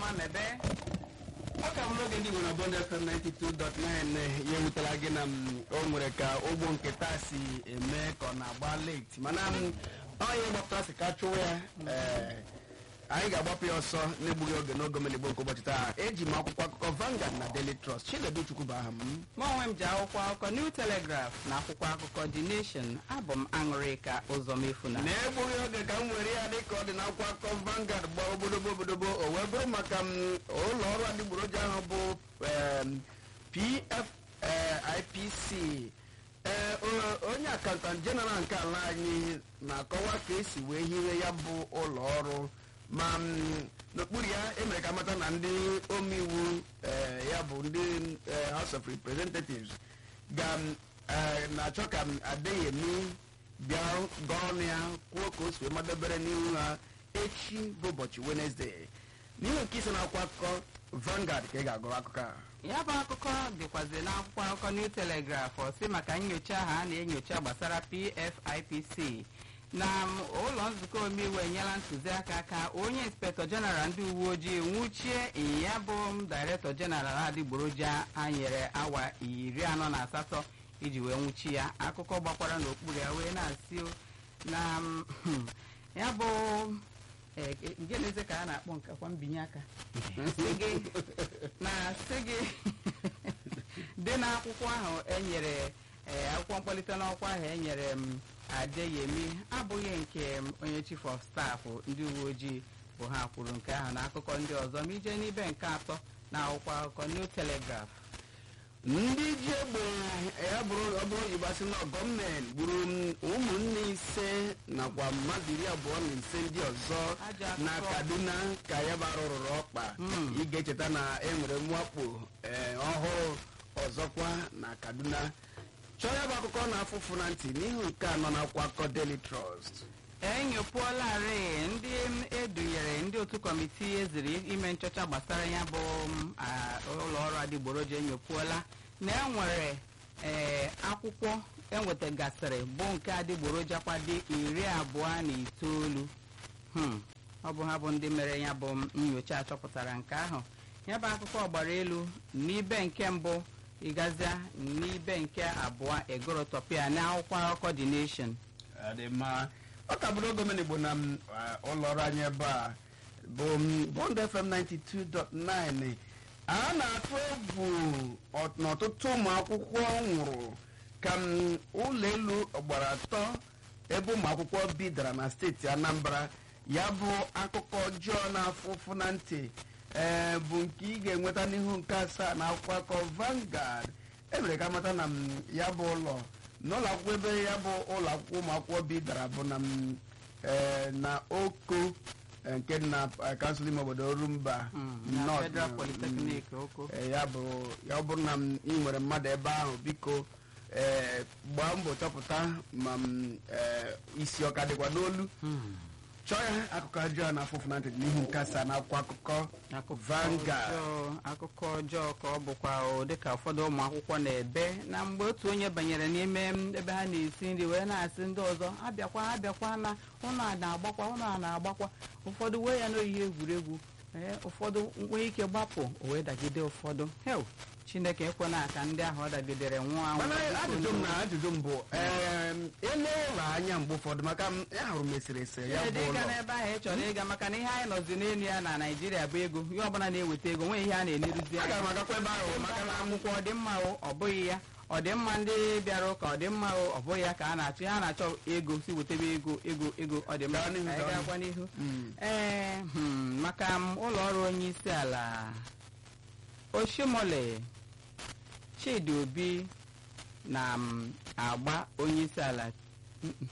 ọma mebe ọ ka m n'oge ndị Igbo na Bond FM 92.9 ya ewutela gị na m o nwere ka ụgbọ nke taa si eme ka ọ na-agba late mana m onye gbapụta si ka chụwa ya ee, anyị ga-agbapụ ya ọsọ na-egbughị oge n'oge omenigbo nke ụbọchị taa eji m akwụkwọ akụkọ Vanguard na Daily Trust Chinedu Chukwu bụ aha m mụ onwe m ji akwụkwọ akụkọ New Telegraph na akwụkwọ akụkọ The Nation abụ m aṅụrịka ụzọ mefuna na-egbughị oge ka m were ya dịka ọ dị n'akwụkwọ akụkọ Vanguard gbaa obodobo obodobo o wee bụrụ maka m ụlọ ọrụ adịgboroja ahụ bụ em, PFIPC ee o- onye akantant jeneral nke ala anyị na-akọwa ka esi wee hiwe ya bụ ụlọ ọrụ ma m, n'okpuru ya emere ka mata na ndị omeiwu ee, ya bụ ndị eh, House of Representatives ga m, eh, na-achọ ka m Adeyemi bịa gọọ ọnụ ya kwuo ka o si wee madebere n'ihu ha echi bụ ụbọchị Wednesday n'ihu nke isi na-akwụkwọ akụkọ Vanguard ka ị ga-agụrụ akụkọ a ya bụ akụkọ dịkwazi n'akwụkwọ akụkọ New Telegraph ọsị maka nyocha ha a na-enyocha gbasara PFIPC na m, ụlọ nzukọ omeiwu enyela ntụziaka ka onye inspektọ jeneral ndị uwe ojii nwụchie ya bụ m dairektọ jeneral adịgboroja a nyere awa iri anọ na asatọ iji wee nwụchi ya akụkọ gbakwara n'okpuru ya wee na-asị o, na m, ya bụ eh, eh, nke na-eze ka a na-akpọ nkakwa mbinye aka sị gị na sị gị dị n'akwụkwọ ahụ enyere ee, akwụkwọ mkpalite n'ọkwa ahụ enyere m Adeyemi abụghị nke m, onye chief of staff ndị uwe ojii bụ ha kwuru nke ahụ n'akụkọ ndị ọzọ ma ije n'ibe nke atọ na akwụkwọ akụkọ New Telegraph ndị ji egbe ya bụrụ ọ bụrụ igbo asị na gọọmenti gburu m ụmụnne ise nakwa mmadụ iri abụọ na ise ndị ọzọ Ajọ na akụkọ. kaduna ka ya bụ arụ rụrụ ọkpa Mm. ị ga-echeta na e nwere mwakpo ee, ọhụrụ ọzọkwa na kaduna chọọ ya bụ akụkọ na-afụfụ na ntị n'ihu nke anọ na akwụkwọ akụkọ Daily Trust enyopụọlarị ndị m edunyere ndị otu kọmitii eziri ime nchọcha gbasara ya bụ m, a, ụlọ ọrụ adịgboroja enyopụọla na enwere ee, akwụkwọ enwetagasịrị bụ nke adịgboroja kwado iri abụọ na itoolu Hmm, ọ bụ ha bụ ndị mere ya bụ m, nyocha chọpụtara nke ahụ ya bụ akụkọ gbara elu n'ibe nke mbụ ịgazia n'ibe nke abụọ egorotopia na akwụkwọ akụkọ The Nation Ọ dị mma ọ ka bụrụ oge omenigbo na m, ah, ụlọ ọrụ anyị ebe a bụ m, Bond FM 92.9 a na-atụ egwu ọ- na ọtụtụ ụmụ akwụkwọ nwụrụ ka m, ụlọ elu ọgbara atọ ebe ụmụ akwụkwọ bidara na steeti Anambra ya bụ akụkọ ọjọọ na-afụ ụfụ na ntị ee bụ nke ị ga-enweta n'ihu nke asaa na akwụkwọ akọ Vanguard emere ka amata na m, ya bụ ụlọ n'ụlọ akwụkwọ ebe ya bụ ụlọ akwụkwọ ụmụ akwụkwọ bi dara bụ na m, eh, na oko eh, nke na eh, kansụl ime obodo Orumba Mm, na North, Federal mm, Polytechnic Oko eh, ya bụ ya ọ bụrụ na m ị nwere mmadụ ebe ahụ biko eh, gbaa mbọ chọpụta ma m eh, isi ọka dịkwa n'olu chọọ ya akụkọ ọjọọ na afụfụ na ntị n'ihu nke asaa na akwụkwọ akụkọ akụkọ Vanguard. ọjọọ- akụkọ ọjọọ ka ọ bụkwa o, dịka ụfọdụ ụmụ akwụkwọ na-ebe na mgbe otu onye banyere n'ime m, ebe ha na-esi nri wee na-asị ndị ọzọ abịakwa abịakwa na ụnụ a na-agbakwa ụnụ a na-agbakwa ụfọdụ wee ya n'oyiyi egwuregwu ee ụfọdụ nwee ike gbapụ o wee dagide ụfọdụ heu chineke ekwela ka ndị ahụ ọ dagidere nwụọ anwụ mana ajụjụ m na ajụjụ m bụ em, ele ụlọ anya mgbe ụfọdụ maka m ahụrụ m eserese ya Ihe bụ dị ịga ụlọ n'ebe ahụ ị chọrọ ịga maka na ihe anyị nọzi n'elu ya na naijiria bụ ego ihe ọbụla na-eweta ego nwee ihe a na-eneruzi anya aga m agakwa ebe ahụ maka maka na na akwụkwọ ọdịmma o ọ bụghị ya ọdịmma ndị bịara ụka ọdịmma o ọ bụghị ya ka a na-achọ ya na-achọ ego si wetebe ego ego ego ọdịmma Gaa n'ihu, Ka anyị gaa gakwa n'ihu Mm. ee hmm, maka m, ụlọ ọrụ onye isi ala oshimole chidi obi na m, agba onye isi ala Mm-mm.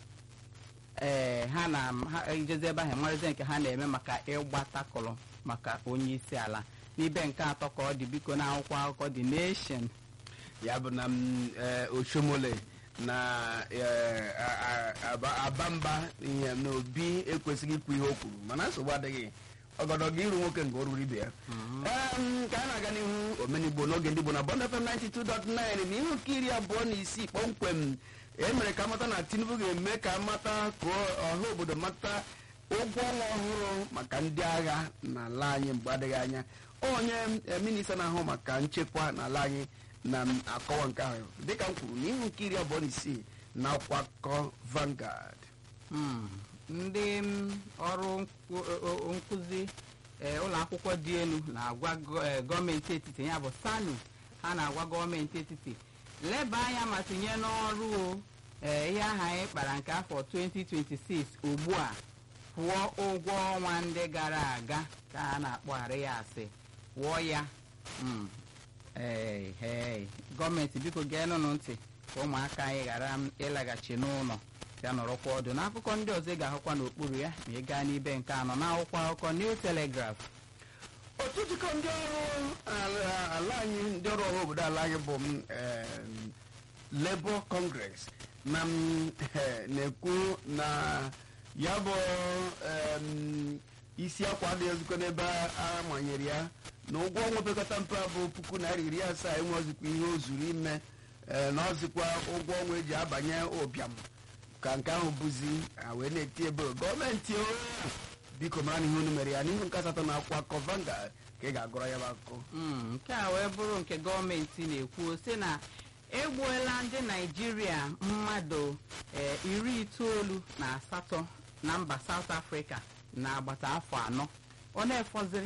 ee ha na ha ejezi ebe ahụ marịzi nke ha na-eme maka ịgba takụlụ maka onye isi ala n'ibe nke atọ ka ọ dị biko na akwụkwọ akụkọ The Nation ya bụ na m, eh, oshomole na eh, a- a- aba- abamba ihe na obi ekwesịghị ikwu ihe o kwuru mana nsogbu adịghị ọgọdọgọ iru nwoke nke oruru ibe ya Em, ka a na-aga n'ihu omenigbo n'oge ndị Igbo na Bond FM 92.9 na ihu nke iri abụọ na isii kpọmkwem e mere ka amata na Tinubu ga-eme ka amata ka ọha obodo mata ụgwọ ọnwa ọhụrụ maka ndị agha n'ala anyị mgbe adịghị anya onye eh, minista na-ahụ maka nchekwa n'ala anyị na-akọwa nke ahụ dịka m kwuru n'ihu nke iri abụọ na isii na akwụkwọ akụkọ Vanguard Mm. ndị mm, ọrụ nku- o- o- nkụzi eh, ụlọ akwụkwọ dị elu na-agwa gọ- eh, gọọmenti etiti ya bụ sanu ha na-agwa gọọmenti etiti leba anya ma tinye n'ọrụ o eh, ihe aha anyị kpara nke afọ 2026 ugbu a kwụọ ụgwọ ọnwa ndị gara aga ka a na-akpọgharị ya asị kwụọ ya Mm. Hey, hey. gọọmenti biko geenụnụ ntị ka ụmụaka anyị ghara m ịlaghachi n'ụlọ ya nọrọkwa ọdụ n'akụkọ ndị ọzọ ị ga-ahụkwa n'okpuru ya ma ị gaa n'ibe nke anọ n'akwụkwọ akụkọ New Telegraph otu jikọ ndị ọrụ ala ala anyị ndị ọrụ ọrụ obodo ala anyị bụ m, em, Labour Congress na m, eh, na-ekwu na ya bụ em, isi akwa adịghị ezikọ n'ebe a manyere ya na ụgwọ ọnwa pekọta mpe bụ puku naira iri asaa enwe ozikwa ihe o zuru ime eh, na ọzikwa ụgwọ ọnwa eji abanye ụbịam ka nke ahụ bụzi a wee na-eti ebe gọọmenti o biko mara na ihe unu mere ya n'ihu nke asatọ na akwụkwọ akụkọ Vanguard ka ị ga-agụrọ ya bụ akụkọ Mm, nke a wee bụrụ nke gọọmenti na-ekwu sị na egbuola ndị naijiria mmadụ eh, iri itoolu na asatọ na mba South Africa na agbata afọ anọ ọ na-efọziri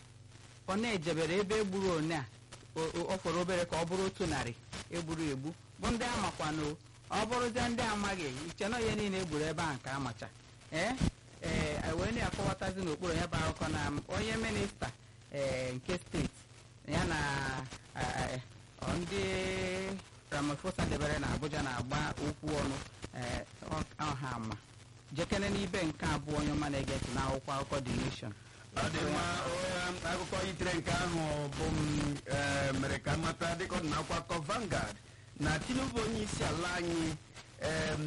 ọ na-ejebere ebe egburu one a o- o- ọ fọrọ obere ka ọ bụrụ otu narị egburu egbu bụ ndị amakwanụ ọ bụrụzie ndị amaghị iche na ihe niile egburu ebe a nke amacha ee ee wee na-akọwatazi n'okpuru ya bụ akụkọ na m, onye minista ee nke steeti ya na eh, ọ ndị Ramaphosa debere na Abuja na-agba okwu ọnụ ee, ọ- ọha ama jekene n'ibe nke abụọ onye ọma na-ege ntị n'akwụkwọ akụkọ The Nation ọ dị mma onye akụkọ yitere nke ahụ bụ m eh, mere ka mata dịka ọ dị n'akwụkwọ akụkọ Vanguard na Tinubu onye isi ala anyị em,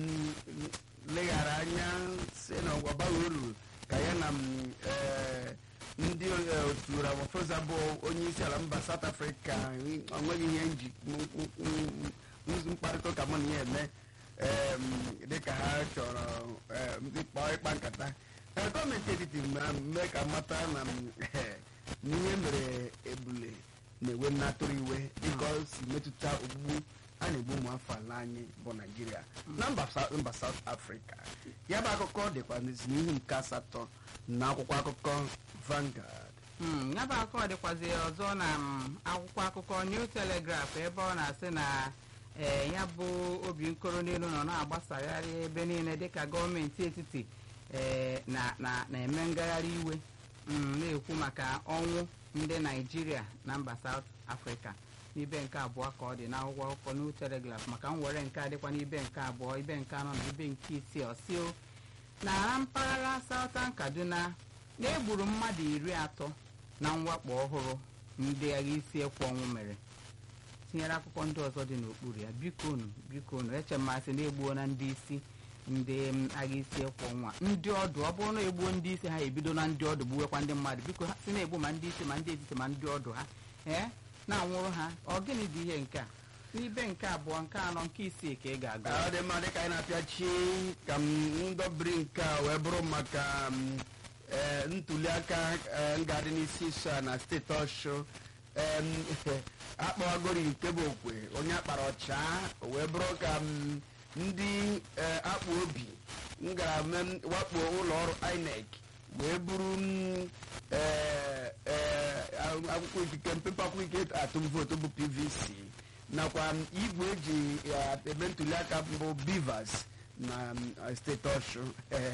leghara anya si na ọ baghị uru ka ya na m, eh, ndị eh, otu Ramaphosa bụ onye isi ala mba South Africa ọ nweghị ihe nji m- m- m- mkparịta ụka mụ na ya eme em, dịka ha chọrọ em, ịkpa ịkpa nkata Ee, gọọmenti etiti ma- mee ka mata na m, eh, n'ihe mere ebule na-ewe nnatụrụ iwe dịka o si metụta ogbugbu a na-egbu ụmụafọ ala anyị bụ naijiria na mba Sa- mba South Africa ya bụ akụkọ dịkwa n'ihu nke asatọ na akwụkwọ akụkọ Vanguard Mm, ya bụ akụkọ dịkwazi ọzọ na mm, akwụkwọ akụkọ New Telegraph ebe ọ na-asị na ee, ya bụ obi nkoro n'elu nọ na-agbasagharị ebe niile dịka gọọmenti etiti ee, na- na- na-eme ngagharị iwe mm, na-ekwu maka ọnwụ ndị Naijiria na mba South Africa n'ibe nke abụọ ka ọ dị n'akwụkwọ akụkọ New Telegraph maka mwere nke a dịkwa n'ibe nke abụọ ibe nke anọ na ibe nke isii ọsio na mpaghara Southern Kaduna na-egburu mmadụ iri atọ na mwakpo ọhụrụ ndị agha isi ekwe ọnwụ mere tinyere akụkọ ndị ọzọ dị n'okpuru ya bikonu bikonu eche mmasị na-egbuo na ndị isi ndị mm, agha isi ekwe ọnwa ndị ọdụ ọ bụrụ na egbuo ndị isi ha ebido na ndị ọdụ gbuwekwa ndị mmadụ biko ha si na-egbu ma ndị isi ma ndị etiti ma ndị ọdụ ha ee na-anwụrụ ha ọ gịnị dị ihe nke a n'ibe nke abụọ nke anọ nke isii ka ị ga-agụ ọ dị mma dịka anyị na-apịachi ka m ndọbiri nke a wee bụrụ maka m, eh, ntuli aka eh, nga dị n'isi iso a na steeti ọshụ em, akpọwagori nke bụ okwe onye akpara ọcha o wee bụrụ ka m, ndị eh, akpa obi m gara me- wakpo ụlọ ọrụ INEC wee buru m, eh, eh, akwụkwọ ikike mpepe akwụkwọ ikike atụm vootu bụ PVC nakwa m, igwe eji ya eme ntuli aka mbụ bivas na m, steeti ọshụ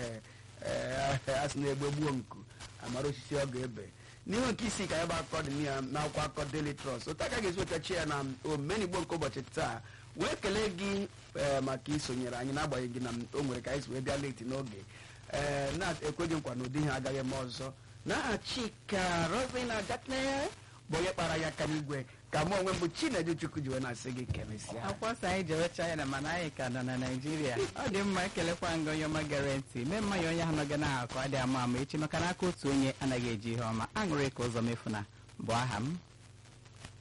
a sị na-egbe gbuo nku amara osisi ọ ga-ebe n'ihu nke isi ka ya bụ akụkọ dị ya n'akwụkwọ akụkọ Daily Trust otu aka ga-esi wetachi ya na omenigbo nke ụbọchị taa wee kelee gị eh, maka isonyere anyị n'agbanyeghị na o nwere ka anyị si wee bịa leti n'oge ee na-ekweghị nkwa na ụdị ihe agaghị eme ọzọ n'aha Chika Rosina Gatne bụ onye kpara ya aka n'igwe ka mụ onwe m bụ Chinedu Chukwu ji wee na-asị gị kelesịa akwụkwọ sọ anyị jewe China mana anyị ka nọ na Naịjirịa ọ dị mma ekelekwa nga onye ọma gere ntị mee mmanya onye ahụ nọgị na akụ adị ama ama echi maka na aka otu onye anaghị eji ihe ọma aṅụrị ka ụzọ mefu na bụ aha m